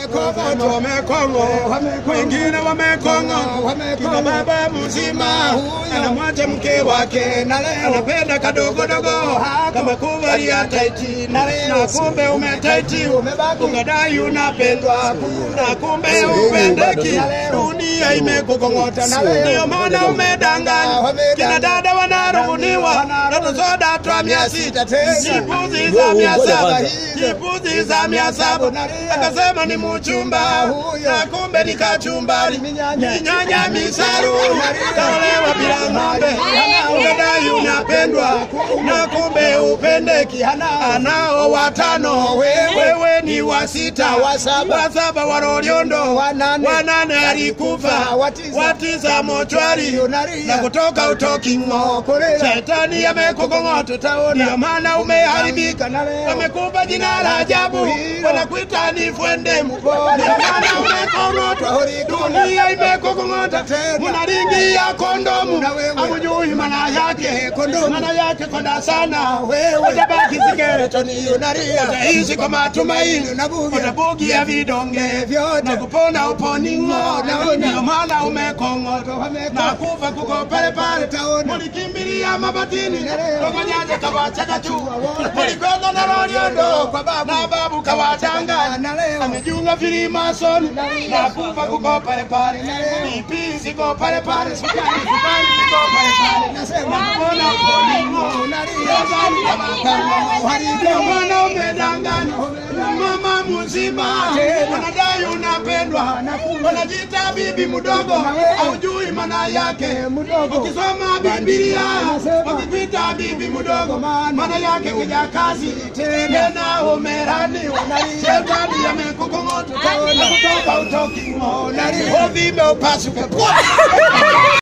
Wamekong'otwa. wamekongo wengine wamekongo kina baba mzima anamwacha mke wake Na leo anapenda kadogodogo kama kuvalia taiti Na leo na kumbe umetaiti umebaki. unadai unapendwa na kumbe Sio upendeki Na leo dunia imekukong'ota Na leo ndio maana umedanganya Wamedanganya. kina dada wanarubuniwa Wanarubuniwa. na soda twa mia sita tena. chipuzi za mia Ngoja saba kwanza. chipuzi za mia saba Nalia. akasema ni mchumba Huyo. na kumbe ni kachumbari Minyanya. minyanya misaru Nalia. kaolewa bila ng'ombe unadai unapendwa na kumbe upendeki anao watano wewe ni wa sita Wa saba. wa saba wa Loliondo Wanane. wanane alikufa Watiza. watiza mochwari Nalia. na kutoka utoki ng'o Kolela. shetani amekukong'ota ndio maana umeharibika Na leo. wamekupa jina la ajabu Hilo. wanakuita ni fwendemu Mpole. ndio maana umekong'otwa dunia imekukong'ota Tena. munaringia kondomu Na wewe. amujui maana yake kondomu maana yake konda sana Wewe. utabaki sikeletoni Unalia. utaishi kwa matumaini Unabugia. utabugia vidonge Vyote. na kupona uponing'o Naona. ndio maana umekong'otwa Wameko- na kufa kuko pale pale Utaona. mulikimbilia mabatini Leo. kokonyaje kawachaka juu wote. mulikwenda na Loliondo Kwa babu. na babu kawachanganya Na leo. amejiunga filimasoni leo. na kufa kuko pale pale leo. pipi ziko pale pale sukari sukari ziko pale pale Nasema. nakupona uponing'o Unalia. ndio maana umedanganya mama mzima Tena. unadai unapendwa unajiita bibi mdogo wewe. haujui maana yake mdogo. ukisoma Biblia Anasema. wakikuita bibi mdogo Maana. maana yake kijakazi tena umeraniwa shetani amekukong'ota na kutoka utoki ng'o uvime upasuke Pwa!